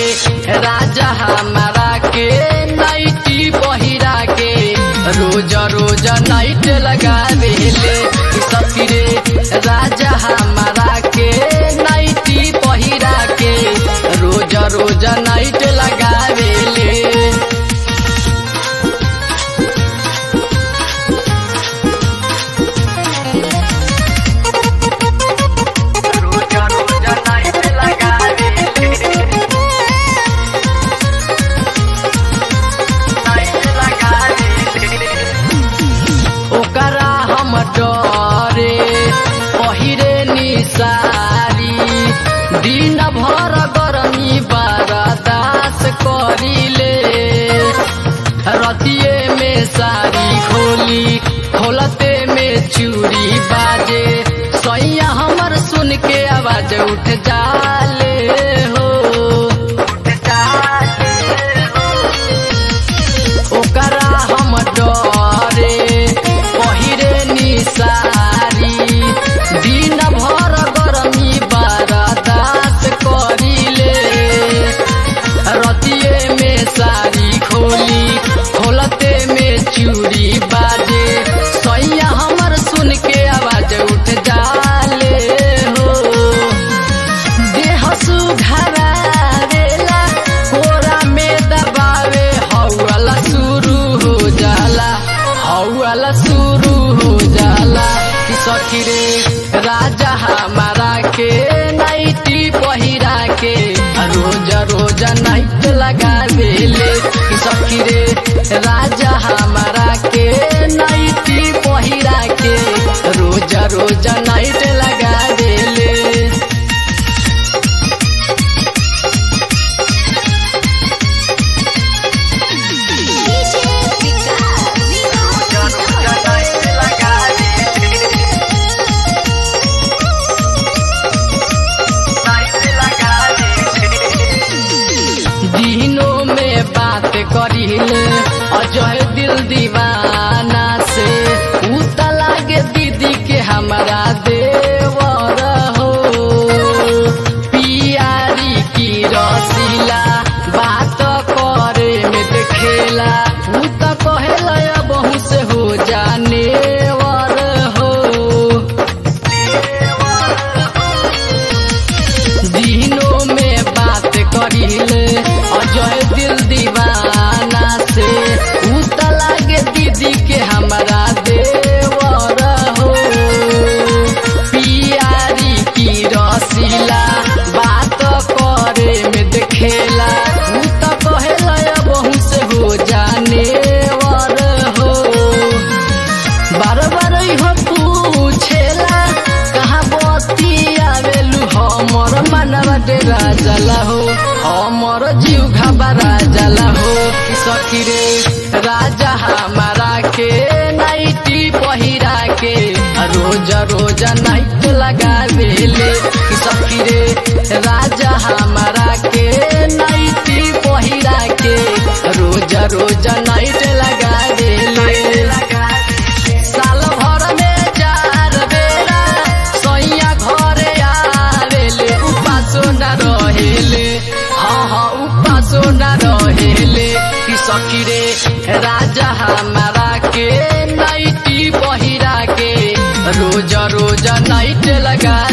राजा हमारा के नाइटी पहिरा के रोज रोज नाइट लगावेले सखी रे राजा हमारा के नाइटी पहिरा के रोज रोज नाइट लगावेले रोजा रोजा नाइट लगावेले नाइट लगावेले ओकरा हम डरे पहिरे निसारी दिन भर गरमी बरदास करिले रतिये में सारी खोली खोलते में चूड़ी बाजे सैया हमर सुन के आवाज उठ जाले हो उठ जाले हो ओकरा हम डरे पहिरे निसारी दिन भर गरमी बरदास करिले रतिये में सारी खोली खोलते में चूड़ी बाजे सैया हमर सुन के आवाज उठ जाले हो देह सुघरावेला कोरा में दबावे हौला शुरू हो जाला हौला शुरू हो जाला कि सखी रे राजा हमारा के नाइटी पहिरा के रोज रोज नाइट लगावेले कि सखी रे राजा हमारा के नाइटी पहिरा के रोज रोज नाइट लगावेले DJ Vikas, दिनों में बात करिले अजय दिल दीवाना से उत लागे दीदी के हमारा देवर हो पियारी की रसीला बात करे में देखेला उत कहेला बहु से हो जाने वर हो दिनों में बात करिले अजय दिल दीवाना से उत लागे दीदी के हमारा देवर हो पियारी की रसीला बात करे में देखेला उत कहेला बहु से हो जाने वर हो बार बार हो पूछेला कहाँ बती आवेलू हमर मानव डेरा जला हो हमर जीव घबरा जला हो सखी रे राजा हमारा के नाइटी पहिरा के रोज रोज नाइट लगावेले सखी रे राजा हमारा के नाइटी पहिरा के रोज रोज नाइट लगावेले साल भर में चार बेरा सैया घरे आवेले उपासो न रहेले हाँ हाँ उपासो न रहेले कि सखी रे राजा हमारा के नाइटी पहिरा के रोज रोज नाइट लगा